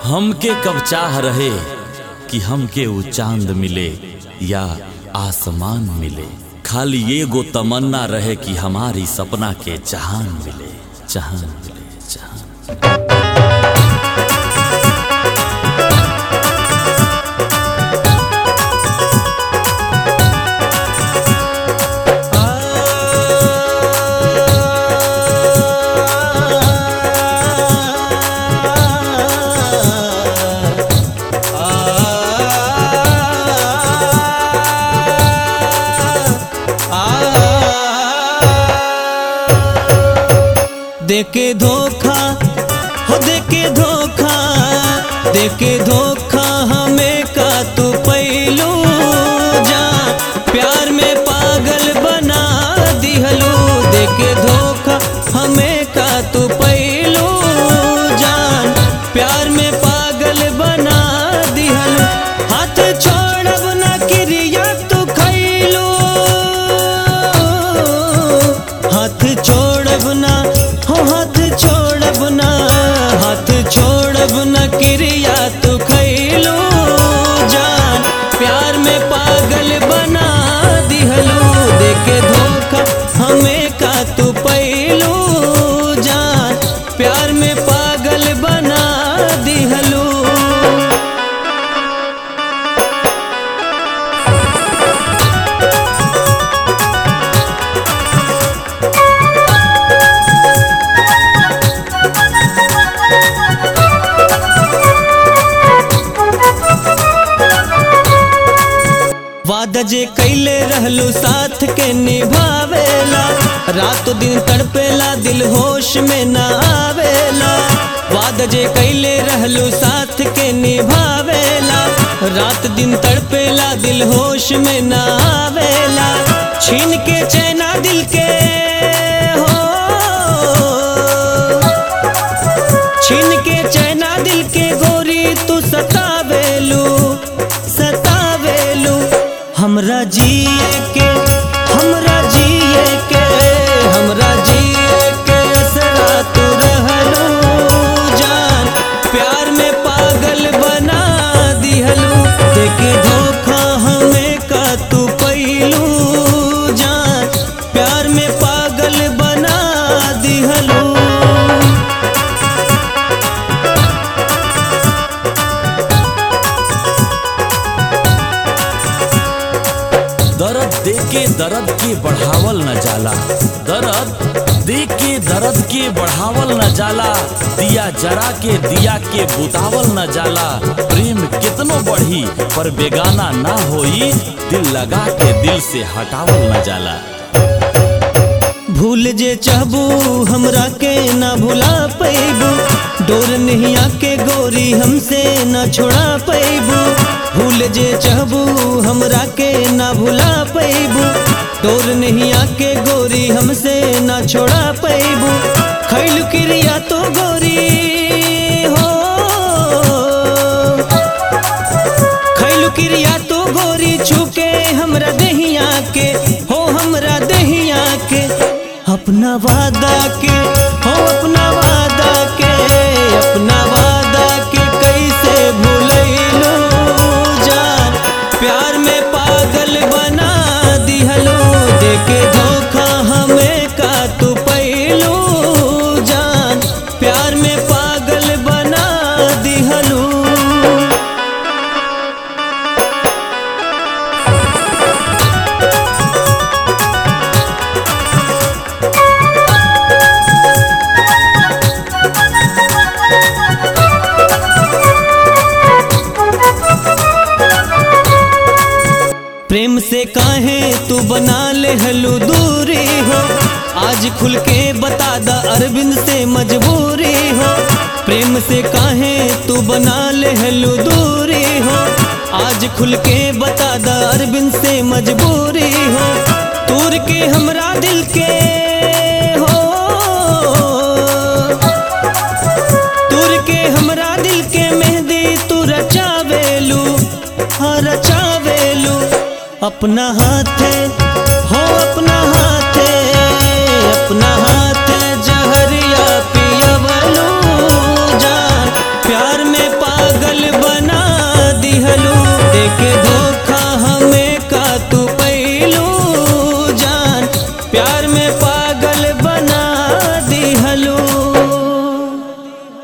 हमके कब चाह रहे कि हमके वो चांद मिले या आसमान मिले खाली ये गो तमन्ना रहे कि हमारी सपना के जहान मिले जहान मिले जहान देके धोखा हो देके धोखा देके धोखा हमें का तू पैलू जा प्यार में पागल बना दिहलू देके धोखा हमें का तू पैलू जान प्यार में पागल बना दिहलू हाथ छोड़ब ना क्रिया तू खैलू हाथ छोड़ब ना हो हाथ छोड़ब ना हाथ छोड़ब ना क्रिया तू खैलू जान प्यार में पागल बना दिहलू देके धोखा हमें का तू पैलू जान प्यार में पागल बना दिहलू वादा जे कैले रहलू साथ के निभावेला रात दिन तड़पेला दिल होश में ना आवेला वादा जे कैले रहलू साथ के निभावेला रात दिन तड़पेला दिल होश में ना आवेला छीन के चैना दिल के हो छीन के चैना दिल के गोरी तू सतावेलू सतावेलू हमरा जिए के हमरा जिए के हमरा जिए के असरा तू रहलू जान प्यार में पागल बना दिहलू देके धोखा हमें का तू पैलू जान प्यार में पागल बना दिहलू दर्द दे के दर्द के बढ़ावल न जाला दर्द दे के दर्द के बढ़ावल न जाला दिया जरा के दिया के बुतावल न जाला प्रेम कितनो बढ़ी पर बेगाना ना होई दिल लगा के दिल से हटावल न जाला भूल जे चाहबू हमरा के ना भुला पैबू डोर नहीं आके गोरी हमसे ना छोड़ा पैबू भूल जे चाहबू हमरा के ना भुला पैबू डोर नहीं आके गोरी हमसे ना छोड़ा पैबू खैल क्रिया तो गोरी हो खैल क्रिया तो गोरी छुके हमरा दहिया के हो हमरा दहिया के अपना वादा के हो अपना वादा के अपना वादा के कैसे भूलैलू जान प्यार में पागल बना दिहलो देके धोखा हमें का तू पैलू जान प्यार में पागल बना दिहलू प्रेम से काहे तू बना ले हलू दूरी हो आज खुल के बता दा अरविंद से मजबूरी हो प्रेम से काहे तू बना ले हलू दूरी हो आज खुल के बता दा अरविंद से मजबूरी हो तूर के हमरा दिल के हो तूर के हमरा दिल के मेहंदी तू रचावेलू हाँ रचावेलू अपना हाथे हो अपना हाथे अपना हाथे जहरिया पियवलू जान प्यार में पा पागल बना